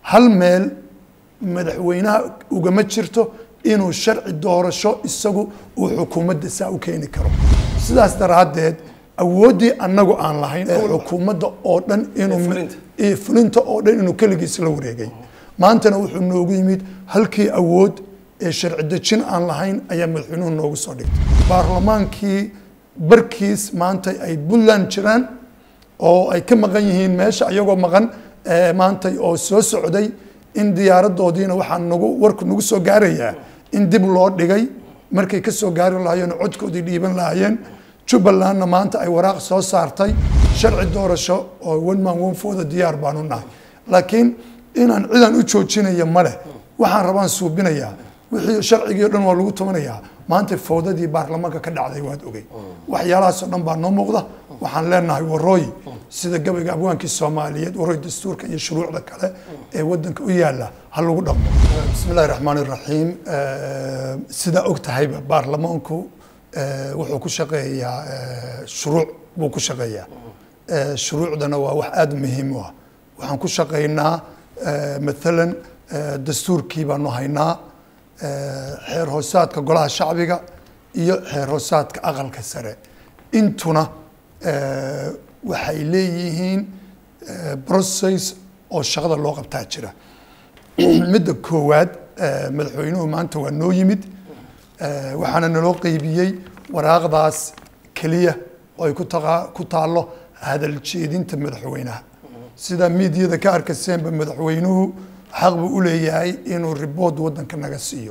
hal meel madaxweynaha ugama jirto inuu sharci doorasho isagu uu xukuumadda saa u keeni karo sidaas daraaddeed awooddii annagu aan lahayn ee xukuumadda oo dhan inuu iyo fulinta oo dhan inuu keligiis la wareegay maantana wuxuu noogu yimid halkii awood ee sharci dejin aan lahayn ayaa madaxweynuhu noogu soo dhigtay baarlamaankii barkiis maanta ay puntland jiraan oo ay ka maqan yihiin meesha iyagoo maqan maanta oo soo socday in diyaaradoodiina waxaa nagu warku nagu soo gaarayaa in dib loo dhigay markay ka soo gaari lahaayeen oo codkoodii dhiiban lahaayeen jubbalandna maanta ay waraaq soo saartay sharci doorasho oo one man one fooda diyaar baanu nahay laakiin inaan cidan u joojinaya male waxaan rabaan suubinayaa wixii sharcigii o dhan waa lagu tumanayaa maanta fowdadii baarlamaanka ka dhacday waad ogey waxyaalahaasoo dhan baa noo muuqda waxaan leenahay warooy sida gabayga abwaankii soomaaliyeed warooy dastuurka iyo shuruucda kale ee wadanka u yaala ha lagu dhaqmo bismi illahi raxmaan iraxiim sidaa og tahayba baarlamaanku wuxuu ku shaqeeyaa shuruuc buu ku shaqeeyaa shuruucdana waa wax aada muhiim u ah waxaan ku shaqeynaa maalan dastuurkii baanu haynaa xeer hoosaadka golaha shacbiga iyo xeer hoosaadka aqalka sare intuna waxay leeyihiin process oo shaqada loo qabtaa jira midda koowaad madaxweynuhu maanta waa noo yimid waxaana naloo qeybiyey waraaqdaas keliya oo ay kutaa ku taallo hadal jeedinta madaxweynaha sida miidiyada ka arkaseenba madaxweynuhu xaq buu u leeyahay inuu ribood wadanka naga siiyo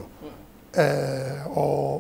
oo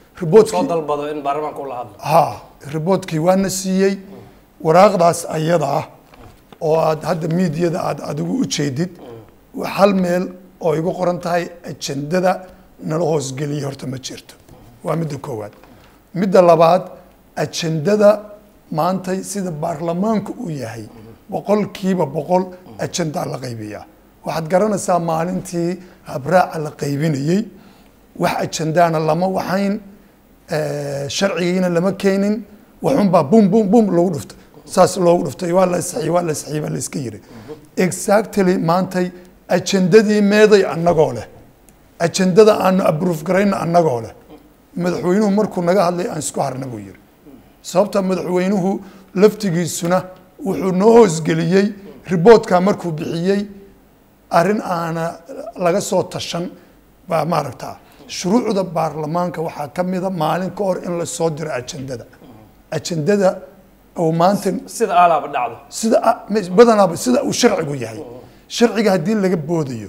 ha riboodkii waana siiyey waraaqdaas ayada ah oo aad hadda miidiyada aad adigu u jeedid hal meel oo igu qoran tahay ajendada nala hoosgeliyay horta ma jirto waa midda koowaad midda labaad ajendada maantay sida baarlamaanku uu yahay boqolkiiba boqol ajendaa la qaybiyaa waxaad garanaysaa maalintii habraaca la qaybinayey wax ajendaana lama waxayn sharcigiina lama keenin waxunbaa bum bum bum lagu dhuftay saas loogu dhuftay waa la saxiy waa la saxiy baa la iska yiri exactly maantay ajendadii meeday annagoo leh ajendada aanu abroof garayna annagoo leh madaxweynuhu markuu naga hadlay aan isku harna buu yiri sababta madaxweynuhu laftigiisuna wuxuu noo hoosgeliyey riboodkaa markuu bixiyey arrin aana laga soo tashan baa maaragtaa shuruucda baarlamaanka waxaa ka mida maalin ka hor in lasoo diro ajendada ajendada oo maanta sida alaaba dhacdo sida badanaaba sida uu sharcigu yahay sharciga haddii laga boodayo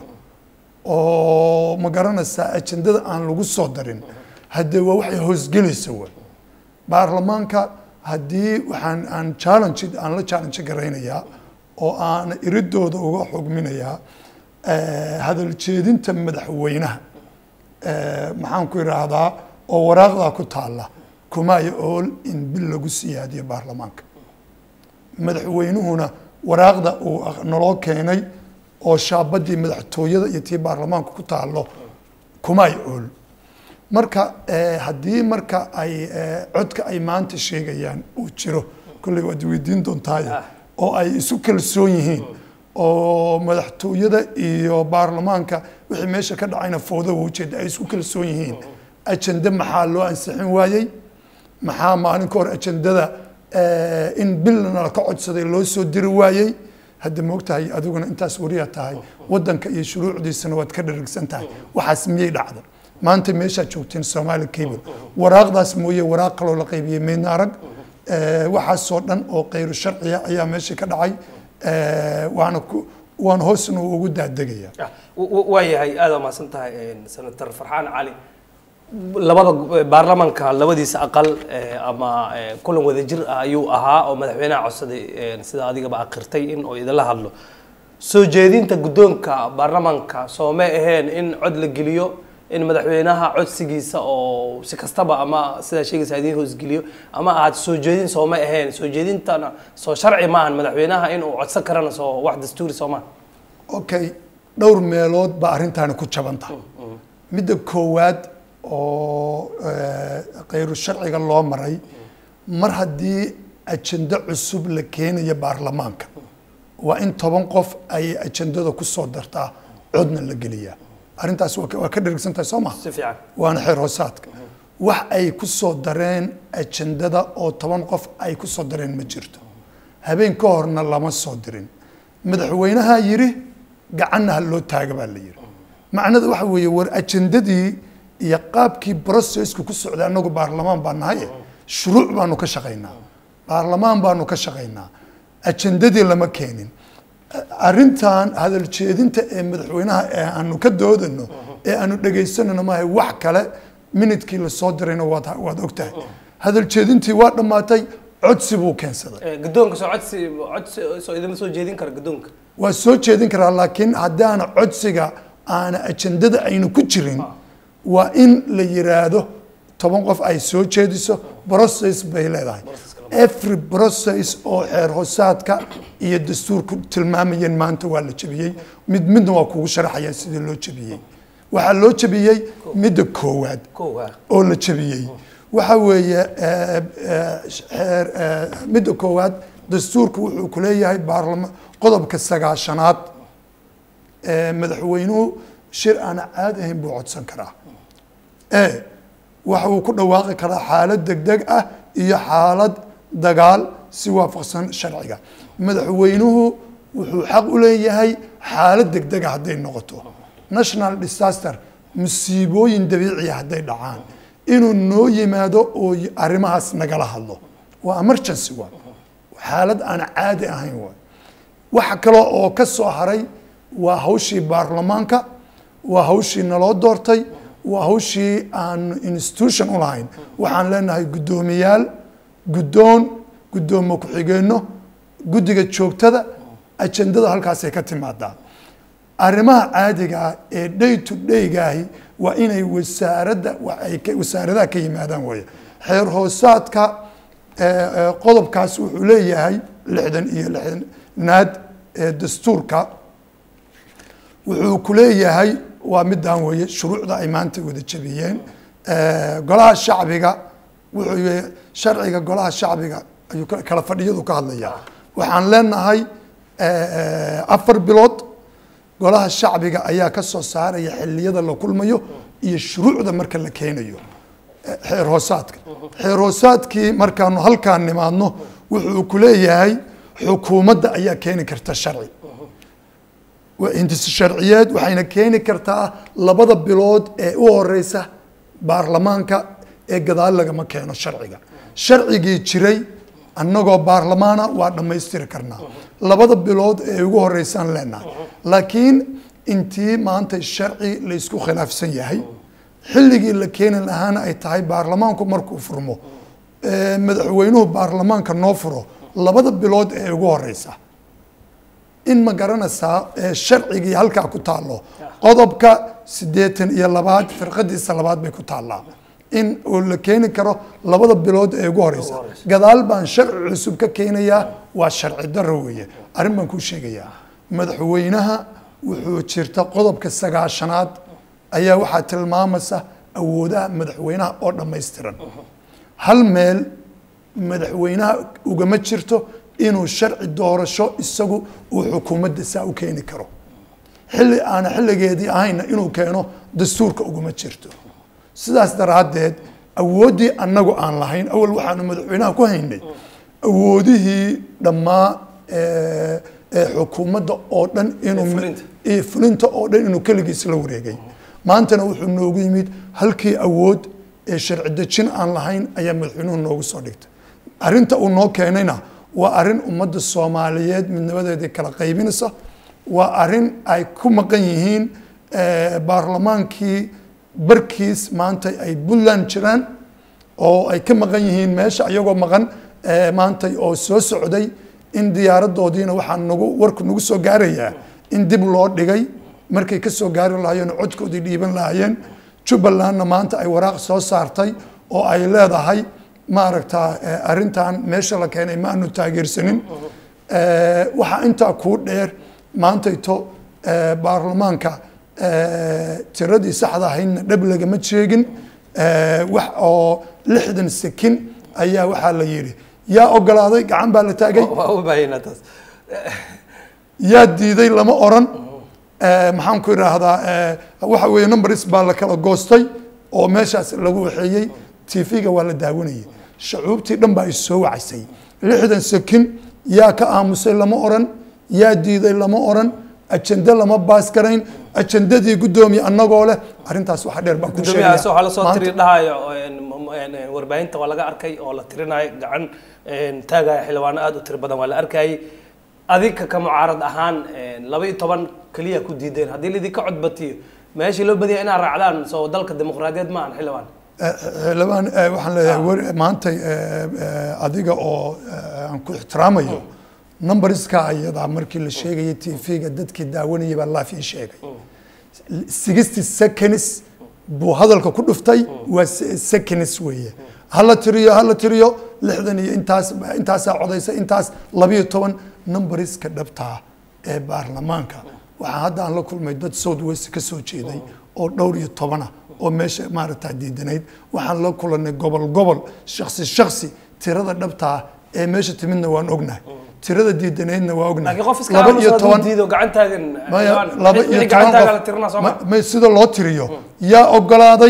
oo ma garanaysaa ajendada aan lagu soo darin haddee waa waxay hoosgelaysa wa baarlamaanka haddii waxaan aan challenge aan la challenge garaynayaa oo aan iridooda uga xugminayaa hadal jeedinta madaxweynaha maxaan ku idhaahdaa oo waraaqdaa ku taalla kumaayo ool in bil lagu siyaadiyo baarlamaanka madaxweynuhuna waraaqda uu naloo keenay oo shaabadii madaxtooyada iyo tii baarlamaanka ku taallo kumaayo ool marka haddii marka ay codka ay maanta sheegayaan uu jiro kolley waad weydiin doontaaye oo ay isu kalsoon yihiin oo madaxtooyada iyo baarlamaanka wixii meesha ka dhacayna fowda ujeeda ay isku kalsoon yihiin ajende maxaa loo ansixin waayey maxaa maalin ka hor ajendada in bilna ka codsaday loo soo diri waayey hadda moogtahay adiguna intaas wariyaa tahay wadanka iyo shuruucdiisana waad ka dharigsan tahay waxaas miyay dhacda maanta meeshaad joogteen somaali cable waraaqdaas mooye waraaq kaloo la qaybiyey meydna arag waxaasoo dhan oo kayru sharciya ayaa meesha ka dhacay waana waan hoosna ugu daadegaya waa yahay aada mahadsan tahay senator farxaan cali labada baarlamanka labadiisa aqal ama kulan wadajir ah ayuu ahaa oo madaxweynaha codsaday sida adigaba akirtay in oo idinla hadlo soo jeedinta guddoonka baarlamanka soo ma aheen in cod la geliyo in madaxweynaha codsigiisa oo si kastaba ama sidaa sheegaysa idiin hoosgeliyo ama aad soo jeedin soo ma aheen soo jeedintana soo sharci maahan madaxweynaha in uu codsan karana soo wax dastuuri soo maaha okay dhowr meelood baa arrintaani ku jabanta midda koowaad oo khayru sharciga loo maray mar haddii ajende cusub la keenayo baarlamaanka waa in toban qof ay ajandada ku soo dartaa codna la geliyaa arrintaas waa ka- waa ka dhergsan tahay soo maha si fiican waana xeer hoosaadka wax ay ku soo dareen ajandada oo toban qof ay ku soo dareen ma jirto habeen ka horna lama soo dirin madaxweynaha yidhi gacanna ha loo taaga baa la yidhi macnada waxa weeye war ajandadii iyo qaabkii processku ku socday annagu baarlamaan baa nahay shuruuc baanu ka shaqaynaa baarlamaan baanu ka shaqaynaa ajandadii lama keenin arrintan hadal jeedinta ee madaxweynaha ee aanu ka doodano ee aanu dhegaysanano maaha wax kale minidkii lasoo dirayna waad waad ogtahay hadal jeedintii waa dhammaatay codsi buu keensaday Eh, guddoonka soo codsi codsi soo idinma soo jeedin kara guddoonka waa soo jeedin karaa laakiin haddaana codsiga aana ajandada aynu ku jirin waa in la yiraahdo toban qof ay soo jeediso process bay leedahay every process oo xeer hoosaadka iyo dastuurku tilmaamayeen maanta waa la jebiyey mid midna waa kugu sharaxaya sidii loo jebiyey waxaa loo jebiyey midda koowaad kow ha oo la jebiyey waxa weeye eh, eh, xeer eh, midda koowaad dastuurku wuxuu ku leeyahay baarlama qodobka sagaashanaad ee madaxweynuhu shir aan caadi ahayn buu codsan karaa e waxa uu ku dhawaaqi karaa xaalad degdeg ah iyo xaalad dagaal si waafaqsan sharciga madaxweynuhu wuxuu xaq u leeyahay xaalad degdega hadday noqoto national disaster musiibooyin dabiiciya hadday dhacaan inuu noo yimaado oo y- arrimahaas nagala hadlo waa emergency waa xaalad aan caadi ahayn waay waxa kale oo ka soo haray waa hawshii baarlamaanka waa hawshii naloo doortay waa hawshii aan institution u lahayn waxaan leenahay guddoomiyaal guddoon guddoomo ku-xigeenno guddiga joogtada ajandada halkaasay ka timaadaa arrimaha caadiga ah ee day to daygaahi waa inay wasaaradda wa- ay ka- wasaaradaha ka yimaadaan weeye xeer hoosaadka eh, eh, qodobkaas wuxuu leeyahay lixdan iyo lixdanaad ee dastuurka wuxuu ku leeyahay waa midaan weeye shuruucda ay maanta wada jebiyeen Eh, golaha shacbiga wuxuu yahay sharciga golaha shacbiga ayuu ka- kala fadhiyadu ka hadlayaa waxaan leenahay eh, eh, afar bilood golaha shacbiga ayaa ka soo saaraya xilliyada la kulmayo iyo shuruucda marka la keenayo eh, xeer hoosaadka xeer hoosaadkii markaanu halkaan nimaadno wuxuu ku leeyahay xukuumadda ayaa keeni karta sharci waa hindis sharciyeed waxayna keeni kartaa labada bilood ee u horeysa baarlamaanka ee gadaal lagama keeno sharciga sharcigii jiray annagoo baarlamaana waa dhammaystiri karnaa labada bilood ee ugu horeysaan leenahay laakiin intii maanta sharci la isku khilaafsan yahay xilligii la keeni lahaana ay tahay baarlamaanku markuu furmo ee madaxweynuhu baarlamaanka noo furo labada bilood ee ugu horeysa in ma garanaysaa ee sharcigii halkaa ku taallo qodobka siddeetan iyo labaad firqadiisa labaad bay ku taallaa in oo la keeni karo labada bilood ee ugu horeysa gadaal baan sharci cusub ka keenayaa waa sharci daro weeye arrin baan kuu sheegayaa madaxweynaha wuxuu jirta qodobka sagaashanaad ayaa waxaa tilmaamaysa awoodaha madaxweynaha oo dhammaystiran hal meel madaxweynaha ugama jirto inuu sharci doorasho isagu uu xukuumadda saa u keeni karo xilli aana xilligeedii ahayna inuu keeno dastuurka uguma jirto sidaas daraaddeed awooddii annagu aan lahayn awal waxaanu madaxweynaha ku haynay awoodihii dhammaa ee ee xukuumadda oo dhan inuu fulinta. iyo fulinta oo dhan inuu keligiis la wareegay maantana wuxuu noogu yimid halkii awood ee sharci dejin aan lahayn ayaa madaxweynuhu noogu soo dhigtay arrinta uu noo keenayna waa arrin ummadda soomaaliyeed midnimadeedii kala qaybinaysa waa arrin ay ku maqan yihiin eh, baarlamaankii barkiis maanta ay puntland jiraan oo ay ka maqan yihiin meesha iyagoo maqan eh, maanta oo soo socday in diyaaradoodiina waxaa nagu warku nagu soo gaarayaa in dib loo dhigay markay ka soo gaari lahaayeen oo codkoodii dhiiban lahaayeen jubbalandna maanta ay waraaq soo saartay oo ay leedahay maaragta eh, arrintan meesha la keenay ma aanu taageersanin Eh, waxaa intaa kuu dheer maantayto eh, baarlamaanka eh, tiradii saxda ahaydna dhab lagama sheegin Eh, wax oo lixdan sekin ayaa waxaa la yidhi yaa ogolaaday gacan baa la taagay waa u baahaynaa taas yaa diiday lama oran Eh, maxaan ku idhaahdaa eh, waxa weeye numbers baa la kala goostay oo meeshaas lagu waxeeyey tv-ga waa la daawanayay shacuubtii dhan baa is soo wacaysay lixdan sekin yaa ka aamusay lama oran yaa diiday lama oran ajende lama baas garayn ajendadii guddoomiye annagoo leh arrintaas waxa dheer baan ku gudoomiyahaas waxaa la soo Maanta- tiri dhahayo een, m- een, een, warbaahinta waa laga arkay oo la tirinayo gacan een, taagaya xildhibaano aad u tiro badan waa la arkayay adinka ka mucaarad ahaan een, laba iyo toban keliya ku diideen haddii laidinka codbatiyo meeshii loo badiyay inaad raacdaan soo dalka dimuqraadiyeed ma ahan xildhibaan xildhibaan eh, waxaan leeyahay war maanta eh, eh, adiga oo eh, aan ku ixtiraamayo numberska ayadaa markii la sheegayay tv-ga dadkii daawanayay baa laaf ii sheegay sixty seconds buu hadalka ku dhuftay waa se- seconds weeye hala tiriyo hala tiriyo lixdan iyo intaas intaasaa codaysa intaas labiyo toban numberska dhabtaa ee baarlamaanka waxaa hadda aan la kulmay dad south west ka soo jeeday oo dhowr iyo tobana oo meesha maaragtaa diidanayd waxaan la kulanay gobol gobol shaksi shaksi tirada dhabtaa ee meesha timidna waan ognahay tirada diidanaydna waa ognahay laakiin qof iska aamusa hadduu diido gacan taagan maya xildhibaan, laba wixii iyo gacan toban taaga la qof tirinaa soo ma- ma may sida loo tiriyo yaa ogolaaday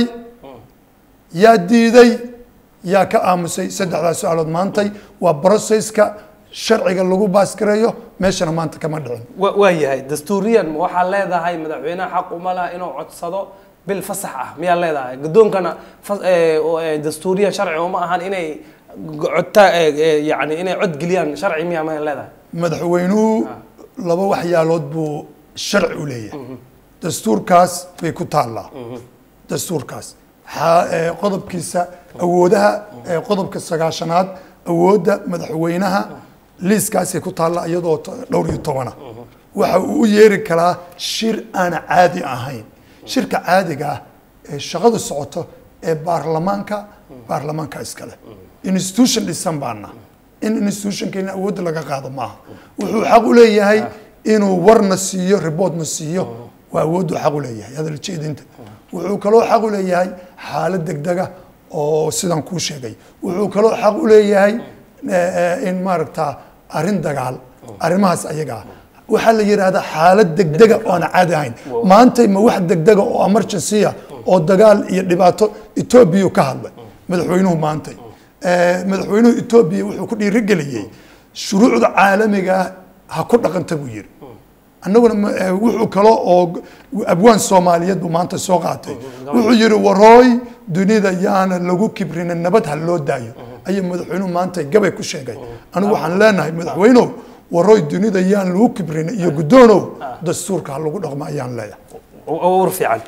yaa diiday yaa ka aamusay saddexdaas su-aalood maantay waa processka sharciga lagu baasgareeyo meeshana maanta kama dhicin wa- waa yahay dastuuriyan waxaa leedahay madaxweynaha xaq uma laha inuu codsado bil fasax ah miyaa leedahay guddoonkana fas- ee, oo, ee, dastuuriyan sharci uma ahan inay codta yani inay cod geliyaan sharci miyaa ma leedahay madaxweynuhu laba waxyaalood buu sharci u leeyahay dastuurkaas bay ku taallaa dastuurkaas xa- ee, qodobkiisa awoodaha ee, qodobka sagaashanaad awoodda madaxweynaha liiskaasay ku taallaa iyadoo to- dhowr iyo tobana waxa uu u yeeri karaa shir aan caadi ahayn shirka caadiga ah ee shaqadu socoto ee baarlamaanka baarlamaanka iskale institution dhisan baana in institutionkeena awoodda laga qaado maaha wuxuu xaq u leeyahay inuu warna siiyo reportna siiyo waa awooddu xaq u leeyahay hadal jeedinta wuxuu kaloo xaq u leeyahay xaalad degdega oo sidaan kuu sheegay wuxuu kaloo xaq u leeyahay eh, eh, in maaragta arrin dagaal arrimahaas ayaga ah waxaa la yidhaahdaa xaalad degdega oo aan caadi ahayn maantay ma wax degdega oo emergency ah oo dagaal iyo dhibaato etoobiya ka hadlay madaxweynuhu maantay Eh, madaxweynuhu etoobiya wuxuu ku dhiirigeliyey shuruucda caalamiga ah ha ku dhaqanta buu yidhi annaguna ma- eh, wuxuu kalo oo g- abwaan soomaaliyeed buu maanta soo qaatay wuxuu yidhi warooy dunida yaana lagu kibrina nabad ha loo daayo ayuu madaxweynuhu maanta gabay ku sheegay anigu waxaan leenahay madaxweynow warooy dunida yaan lagu kibrina iyo guddoonow dastuurka ha lagu dhaqmo ayaan leeyahay war fiican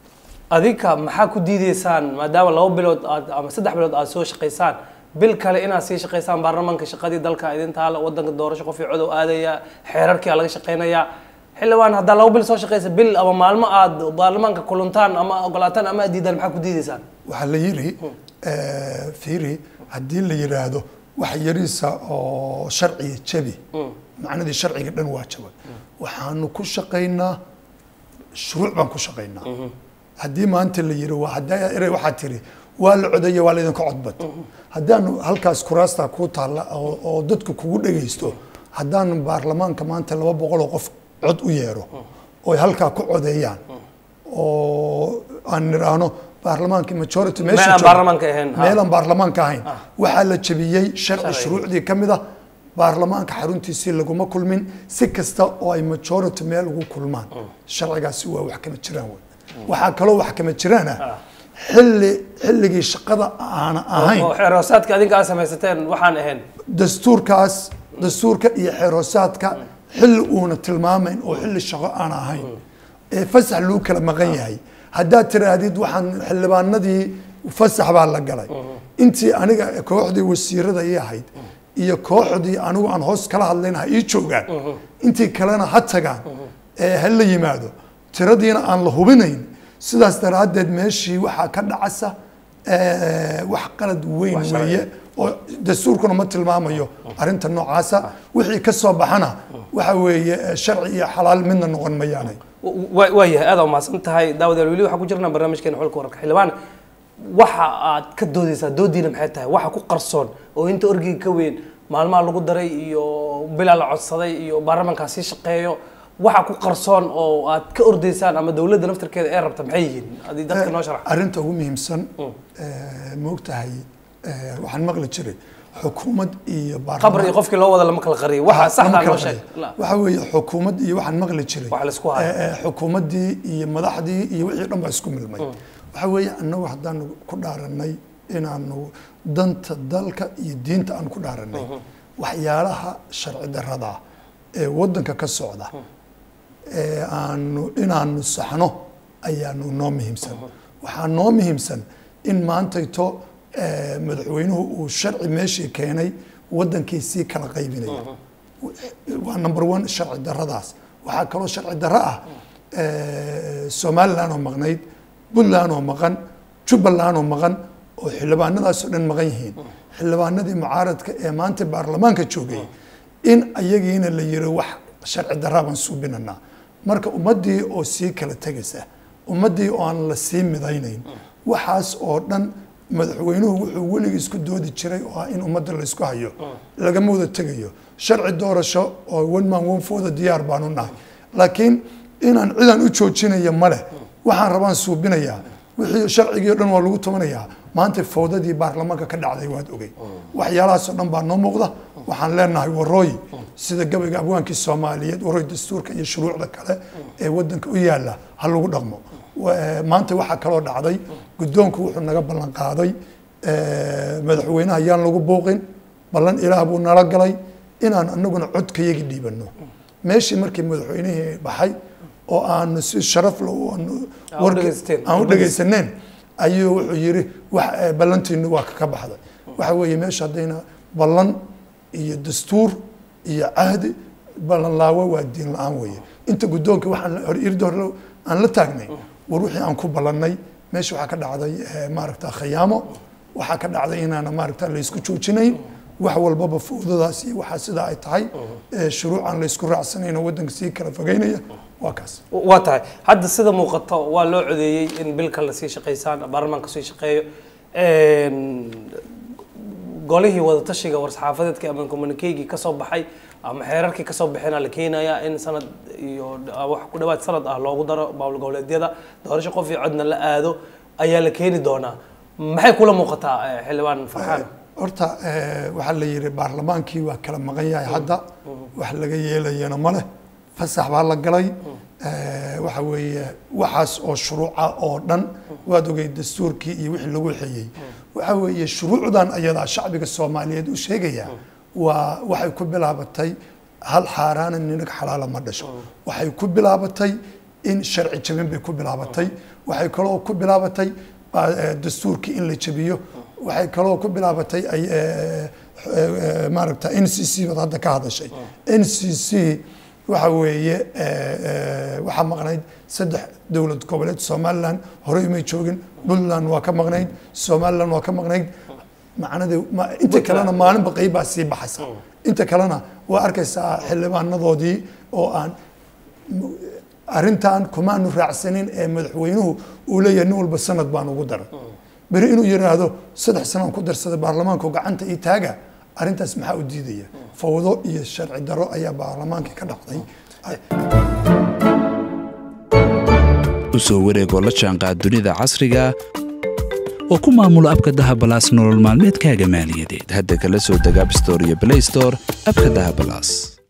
adinka maxaa ku diideysaan maadaama laba bilood aad ama saddex bilood aad soo shaqaysaan bil kale inaad sii shaqaysaan baarlamaanka shaqadii dalka idin taala wadanka doorasho qof codow aadaya xeerarkii aa laga shaqaynayaa xildhibaan haddaa laba bil soo shaqaysa bil ama maalmo aad baarlamaanka kulantaan ama ogolaataan ama aad diidaan maxaa ku diideysaan waxaa la yidhi eh, fiiri haddii la yidhaahdo wax yariisa oo sharciga jabi macnadii sharciga dhan waa jabay waxaanu ku shaqaynaa shuruuc baan ku shaqaynaa haddii maanta la yidhi waa haddaa erey waxaa tiri waa la codeeye waa laydinka codbad haddaanu halkaas kuraasta kuu taalla oo oo dadku kugu dhegaysto haddaanu baarlamaanka maanta laba boqol oo qof cod u yeero oy halkaa ku codeeyaan oo aan nidhaahno baarlamaankii majority meesha Meel aan jooga- baarlamaanka ahayn, ha. meel aan baarlamaanka ahayn waxaa la jebiyey sharci shuruucdii ka mid ah baarlamaanka xaruntiisii laguma kulmin si kasta oo ay majority meel ugu kulmaan sharcigaasi waa wax kama jiraan wey waxaa kaloo wax kama jiraan ah xilli xilligii shaqada aana ahayn oo xeeroosaadka adinka aad samaysateen waxaan ahayn dastuurkaas dastuurka iyo xeeroosaadka xilli uuna tilmaamayn oo xilli shaqo aan ahayn ee fasax lagu kala maqan yahay haddaad tiraahdid waxaan xildhibaanadii fasax baa la galay intii aniga kooxdii wasiirada ii ahayd iyo kooxdii anigu aan hoos kala hadlayn ha ii joogaan intii kalena ha tagaan ee ha la yimaado tiradiina aan la hubinayn sidaas daraaddeed meeshii waxaa ka dhacasa eh, wax qalad weyn Wax sharci. weeye oo dastuurkuna ma tilmaamayo arrinta noocaasa wixii ka soo baxana waxa weeye eh, sharci iyo xalaal midna noqon mayaanay wa- waa yahay aad umahadsan tahay daawadayaal weli waxaan ku jirnaa barnaamijkeena xulka wararka xildhibaan waxa aad ka doodeysaa doodiina maxay tahay waxa ku qarsoon oo inta orgiga ka weyn maalmaha lagu daray iyo bilaa la codsaday iyo baarlamankaa sii shaqeeyo waxa ku qarsoon oo aad ka ordaysaan ama dowladda naftirkeeda ee rabta maxay yihiin adii dadka noo sharax arrinta ugu muhiimsan moogtahay waxaan maqli jiray xukuumad iyo qabr iyo qofkii loo wada lama kala qariyo waxa saxda loo sheeg waxa weeye xukuumad iyo waxaan maqli jiray Wax la isku hayo. Eh, eh, xukuumaddii iyo madaxdii iyo wixii dhan baa isku milmay waxa weeye annagu haddaanu ku dhaaranay inaanu danta dalka iyo diinta aan ku dhaaranay waxyaalaha sharci darrada ee waddanka ka socda ee aanu inaanu saxno ayaanu noo muhiimsan waxaa noo muhiimsan in maantayto eh, madaxweynuhu uu sharci meeshii keenay waddankii sii kala qaybinaya waa number one sharci darradaas waxaa kaloo sharci darro ah eh, somaliland oo maqnayd puntland oo maqan jubbaland oo maqan oo xildhibaanadaasoo dhan maqan yihiin xildhibaanadii mucaaradka ee maanta baarlamaanka joogay in ayagiina la yiri wax sharci darraa baan suubinanaa marka ummaddii oo sii kala tegaysa ummaddii oo aan la sii midaynayn waxaas oo dhan madaxweynuhu wuxuu weligii isku doodi jiray oo ah in ummadda la isku hayo lagama wada tegayo sharci doorasho oo one man one fooda diyaar baanu nahay laakiin inaan cidan u joojinayo male waxaan rabaan suubinayaa wixii sharcigii o dhan waa lagu tumanayaa maanta fowdadii baarlamaanka ka dhacday waad ogey waxyaalahaasoo dhan baa noo muuqda waxaan leenahay warooy sida gabayga abwaankii soomaaliyeed warooy dastuurka iyo shuruucda kale ee wadanka u yaala ha lagu dhaqmo Wa- eh, maanta waxaa kaloo dhacday guddoonku wuxuu naga ballan qaaday eh, madaxweynaha yaan lagu buuqin ballan ilaah buu nala galay inaan anaguna codkayagi dhiibano meeshii markii madaxweynihii baxay oo aanu si sharaf leh u- aanu- Aa u warki- dhegaysateen. aan u dhegaysaneen ayuu wuxuu yiri wax eh, ballantiinu waa ka baxday waxa weeye meesha haddayna ballan iyo dastuur iyo cahdi ballan laawo waa diin la-aan weeye inta guddoonka waxaan la- hor irda hore aan la taagnay war wixii aan ku ballannay meesha waxaa ka dhacday eh, maaragta khayaamo waxaa ka dhacday inaana maaragta laysku joojinayn wax walbaba fowdadaas iyo waxaa sidaa ay tahay eh, shuruuc aan laysku raacsanayn oo waddanka sii kala fogeynaya waa kaas waa tahay hadda sida muuqato waa loo codeeyey in bilka lasii shaqaysaan baarlamaanka sii shaqeeyo golihii wadatashiga war-saxaafadeedkii ama communikeygii kasoo baxay ama xeerarkii kasoo baxeena la keenayaa in sanad iyo wax ku dhawaad sanad ah loogu daro maamul goboleedyada doorasho qof iyo codna la aado ayaa la keeni doonaa maxay kula muuqataa eh, xildhibaan farxaan horta eh, waxaa la yidhi baarlamaankii waa kala maqan yahay hadda wax laga yeelayana ma leh fasax baa la galay Eh, waxa weeye waxaas oo shuruuca oo dhan waad ogey dastuurkii iyo wixii lagu xeeyey waxa weeye shuruucdan ayadaa shacbiga soomaaliyeed u sheegaya waa waxay ku bilaabatay hal xaaraana ninag xalaala ma dhasho waxay ku bilaabatay in sharci jabin bay ku bilaabatay waxay kaloo ku bilaabatay qa- eh, dastuurkii in la jabiyo waxay kaloo ku bilaabatay ay eh, eh, maaragta n c c baad hadda ka hadashay n c c waxa weeye eh, eh, waxaa maqnayd saddex dowlad goboleed somaliland horey may joogin puntland waa ka maqnayd somaliland waa ka maqnayd macnade ma- inta kalena maalinba qeyb baa sii baxaysa inta kalena waa arkaysaa xildhibaanadoodii oo aan arrintan kumaanu raacsanin ee madaxweynuhu uu leeyahay nin walba sanad baan ugu daray beri inuu yiraahdo saddex sanaan ku darsaday baarlamaanku gacanta ii taaga arrintaas maxaa u diidaya fawdo iyo sharci daro ayaa baarlamaankii ka dhacday u soo wareegoo la jaanqaad dunida casriga oo ku maamula abka dahabalaas nolol maalmeedkaaga maaliyadeed hadda kala soo deg abstore iyo play store abka dahabalaas